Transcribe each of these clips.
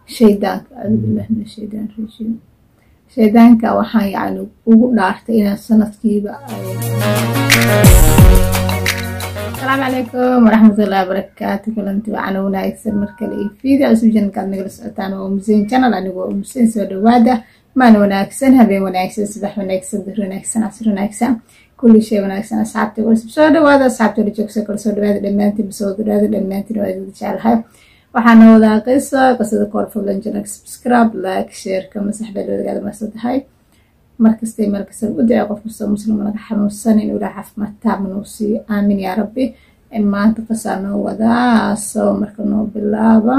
shaydaanka adubilah min shaydaan rajiim shaydaanka waxaan yacni ugu dhaartay inaan sanadkiiba asalaamu calaykum waraxmatullahi wabarakaatu kulanti wacan wanaagsan markale iyo fiida cusub janalkaad nagala socotaan waa umuseyn janal anigu waa umuseyn soo dhawaada maan wanaagsan habeen wanaagsan subax wanaagsan bir wanaagsan casr wanaagsan kulli shay wanaagsan asxaabta cusub soo dhawaada asxaabta la joogsa kale soo dhawaada dhammaantiin soo dhawaada dhammaantiin waa idin jecelahay waxaana wadaa qiso qisada koor fadlan janal subscribe like share kama saxbeed wadagaada maasa tahay markastay meel kasta u dacay qof kastoo muslim laga xanuunsan in ilaa caafimaad taabna uu siiyo aamin yaa rabbi maanta qisaa noo wadaa soo marka noo bilaaba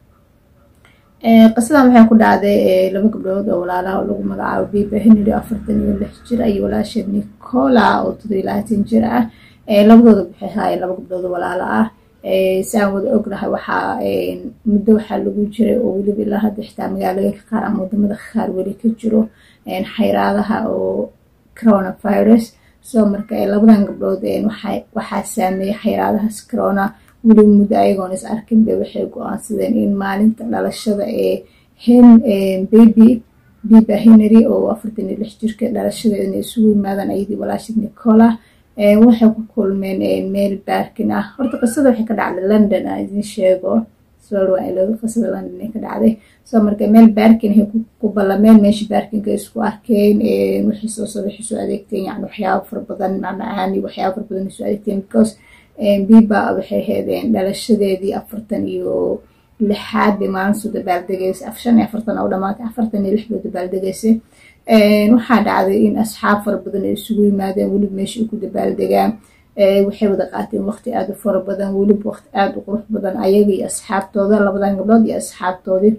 qisadan waxay ku dhacday laba gabdhood oo walaalaha oo lagu magacaabo biba henry afartan iyo lix jir iyo walaasheed nicola oo todobiyo labaatan jir ah labadooda waxay haayeen laba gabdhood oo walaalo ah si aan wada ognahay waxaa muddo waxaa lagu jiray oo weliba ilaa hadda xitaa magaalooyinka qaar ama wadamada qaar weli ka jiro xayraadaha oo coronavirus soo marka labadan gabdhood waxaa saameeyay xayraadahaas corona weliba muddo ayagoon is arkin bay waxay go-aansadeen in maalinta dhalashada ee hen baby biba henry oo afartan iyo lix jirka dhalashadeeda inay isugu yimaadaan ayadii walaashid nicola waxay ku kulmeen meel baarkin ah horta qisada waxay ka dhacday london aan idin sheego solwaa qisada london ay ka dhacday soo marka meel baarkin ay ku ballameen meesha baarkinka isku arkeen waxay soo soo waxay soo adeegteen yani waxyaabo fara badan macmacaani waxyaabo fara badan soo adeegteen because biba waxay heedeen dhalashadeedii afartan iyo lixaad bay maalin soo dabaaldegaysay shan iyo afartan oo dhamaatay afartan iyo lix bay dabaaldegaysay waxaa dhacday in asxaab fara badan ay isugu yimaadeen weliba meesha ay ku dabaaldegaan waxay wada qaateen waqti aada u fara badan weliba waqti aada u qurux badan ayaga iyo asxaabtooda labadan gabdhood iyo asxaabtoodii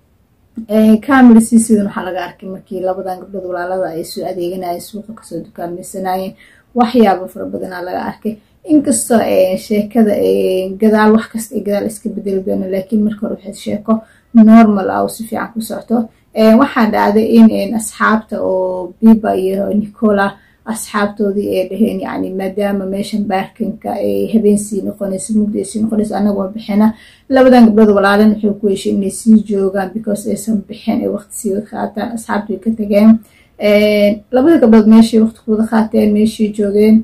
camera siisidan waxaa laga arkay markii labadan gabdhood walaalada ay soo adeeganayeen suuqa kasoo dukaanmaysanayeen waxyaaba fara badanaa laga arkay inkastoo sheekada gadaal wax kasta ay gadaal iska bedeli doona laakiin marka hore waxay sheeko normal ah oo si fiican ku socto waxaa dhacday in asxaabta oo biba iyo nicola asxaabtoodii ay dhaheen yani maadaama meeshan baarkinka ay habeensii noqonayso mugdi ay sii noqonayso anagoo bixina labadan gabdhood walaalan waxay ku heshay inay sii joogaan because aysan bixin ay waqti sii wada qaataan asxaabta way ka tageen labada gabdhood meeshay waqti ku wada qaateen meeshay joogeen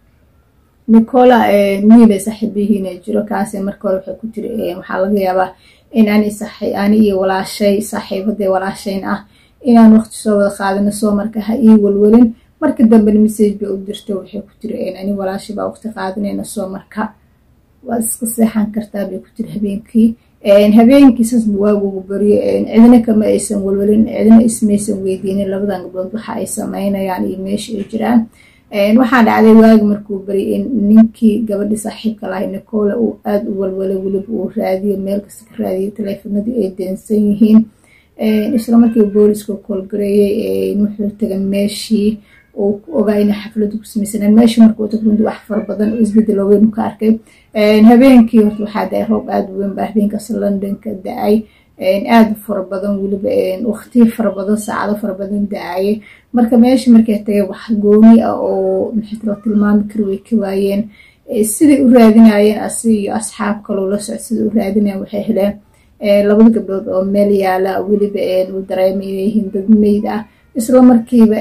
nicola miilay saaxiibihiina jiro kaase marka hore waxay ku tiri waxaa laga yaabaa in ani ani iyo walaashay saaxiibadee walaashayn ah inaan waqti soo wada qaadano soo marka ha ii walwalin marka dambena message bay u dirto waxay ku tiri ani walaashay baa waqti qaadanayna soo marka waad iska seexan kartaa bay ku tiri habeenkii habeenkii saasba waagugu baryo cidna kama aysan walwalin cidna ismaysan weydiinin labadan gabdhood waxa ay sameynayaan iyo meesha ay jiraan waxaa dhacday waagi markuu baryay in ninkii gabadhii saaxiibka lahay nicola uu aada u walwalay weliba uu raadiyo meel kasta ka raadiyay taleefanadii ay deensan yihiin isla markii booliska koolgareeyey wuxuu tagay meeshii uu ku ogaa inay xafladu ku samaysaneen meeshii markuu tag runtii wax fara badan oo isbedel oo weyn ka arkay habeenkii horta waxaa da-ay roob aada u weyn baa habeenkaas londonka da-ay aada fara badan weliba waqti fara badan saacado fara badan da-ayay marka meesha markay tagay wax gooni ah oo maxaytalo tilmaami kari way ka waayeen siday u raadinayeen asi iyo asxaab kaloo la socod siday u raadinayen waxay heleen labada gabdhood oo meel yaala weliba uu dareemay inay yihiin dad meyd ah isla markiiba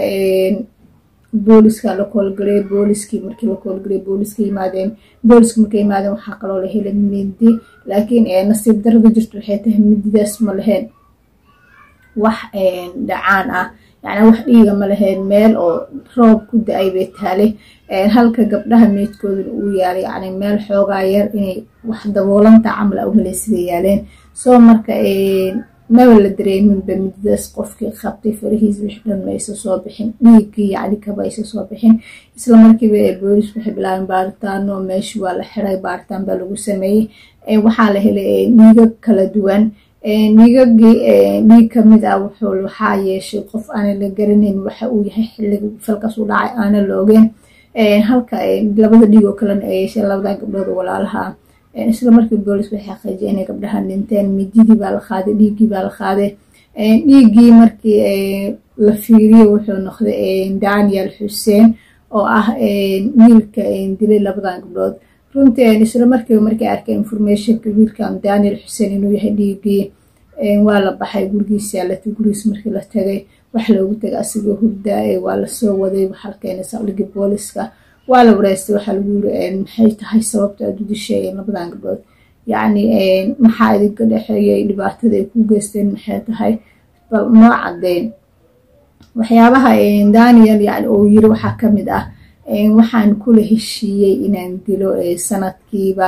booliska la koolgalay booliskii markii la koolgalay booliska yimaadeen booliska markay yimaadeen waxaa kaloo la helay mindi laakiin nasiib darada jirta waxay tahay mididaas ma lahayn wax dhacaan ah yani wax dhiiga ma lahayn meel oo roob ku da-ay bay taalay halka gabdhaha meydkooduna uu yaalay yani meel xoogaa yar inay wax daboolanta camal a uhelay siday yaaleen soo marka maba la dareeminba mididaas qofkii qabtay farahiis wix dhan ma aysa soo bixin dhiiggii yacni kaba aysa soo bixin isla markiiba boolis waxay bilaabeen baaritaano meesha waa la xiray baaritaan baa lagu sameeyey waxaa la helay dhiigag kala duwan dhiigagii dhiig kamid ah wuxuu waxaa yeeshay qof aanan la garanayn waxa uu yahay xilliga falkaas u dhacay aanan la ogeen halka labada dhiig oo kalena ay yeesheen labadan gabdhood oo walaalaha isla markii boolis waxay xaqiijiyay inay gabdhahan dhinteen mididii baa la qaaday dhiiggii baa la qaaday dhiiggii markii la fiiriyo wuxuu noqday daniel xuseen oo ah wiilka dilay labadan gabdhood runtii isla markiiba markay arkeen informationka wiilkan daniel xuseen inuu yahay dhiiggii waa la baxay gurigiisa lata gurigiis markii la tagay wax loogu tagay asigoo hurdaaye waa lasoo waday waxaa la keenay saldhigii booliska waa la wareystay waxaa lagu yiri maxay tahay sababta aad u disheeyeen labadan gabdhood yacni maxaa idinka dhexeeyay dhibaatada ay ku geysteen maxay tahay bal noo cadeyn waxyaabaha daniel yani uu yiri waxaa kamid ah waxaan kula heshiiyey inaan dilo sanadkiiba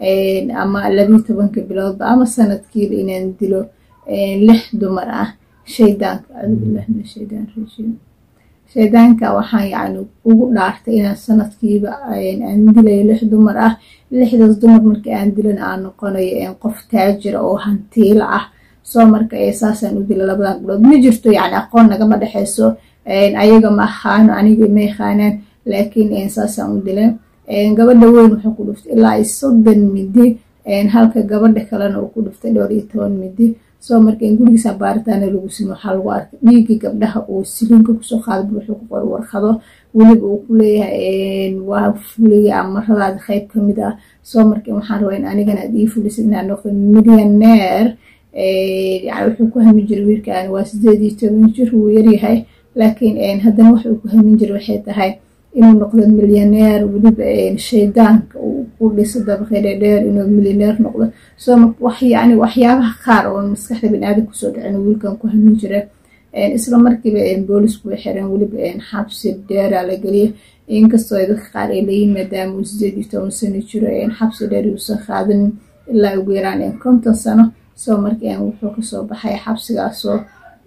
ama labiyi tobanka biloodba ama sanadkiiba inaan dilo lix dumar ah shaydaanka acuudubillah min shaydaan rajiim shaydaanka waxaan yani ugu dhaartay inaan sanadkiiba aan dilayo lix dumar ah lixdaas dumar markii aan dilan aan noqonayo qof taajira oo hantiilo ah soo marka saasaan u dila labadan gabdhood ma jirto yani aqoon nagama dhexeyso ayaga ma ahaano aniga ma yaqaanaan laakiin saasaan u dilan gabadha weyn wuxuu ku dhuftay ilaa soddon midi halka gabadha kalena uu ku dhuftay dhowr iyo toban midi soo marka gurigiisa baaritaana lagu simi waxaa lagu arkay dhiigii gabdhaha uu silinka kusoo qaadaba wuxuu ku qor warqado weliba uu ku leeyahay waa fuliya amaradaada qayb kamid ah soo marka waxaan rabaa in anigana aad ii fulisid inaan noqdo millioneer yani wuxuu ku hamin jiray wiilkan waa sideed iyo toban jir wuu yaryahay laakiin haddana waxa uu ku hamin jiray waxay tahay inuu noqdo milyaneer weliba shaydaanka uu ku dhiso dabaqi dheerdheer inuu milyaneer noqdo soo wax yani waxyaabaha qaar oo maskaxda baniaadam kusoo dhicin wiilkan ku hamin jira isla markiiba boolisku way xireen weliba xabsi dheeraa la geliyay inkastoo dadka qaar ay leeyihin maadaama uu sideed iyo toban sano jiro xabsi dheer uusan qaadanin ilaa ugu yaraan konton sano soo marka wuxuu kasoo baxay xabsigaasoo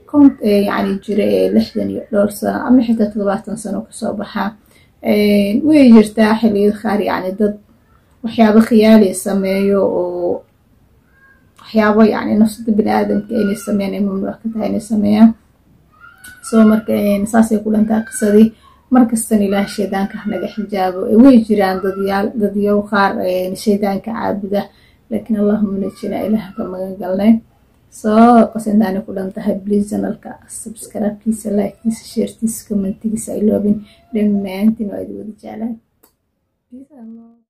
yani jira lixdan iyo dhowr sano ama xitaa todobaatan sano kasoo baxaa way jirtaa xiliyada qaar yani dad waxyaabo khiyaaliya sameeyo oo waxyaabo yani nafsada bani-aadamka inay sameeyaan ay mamnuuc ka tahay inay sameeyaan soo marka saasay ku dhantaa qisadii markastana ilaah shaydaanka hanaga xijaabo way jiraan dadyaal dadyow qaar shaydaanka caabuda laakiin allahuma najina ilaah ka magan galnay soo qasintaani ku dhan tahay bliis janalka subscribekiisa liketiisa sheertiisa commentigiisa iloobin dhammaantiin waa idi wada jeclaan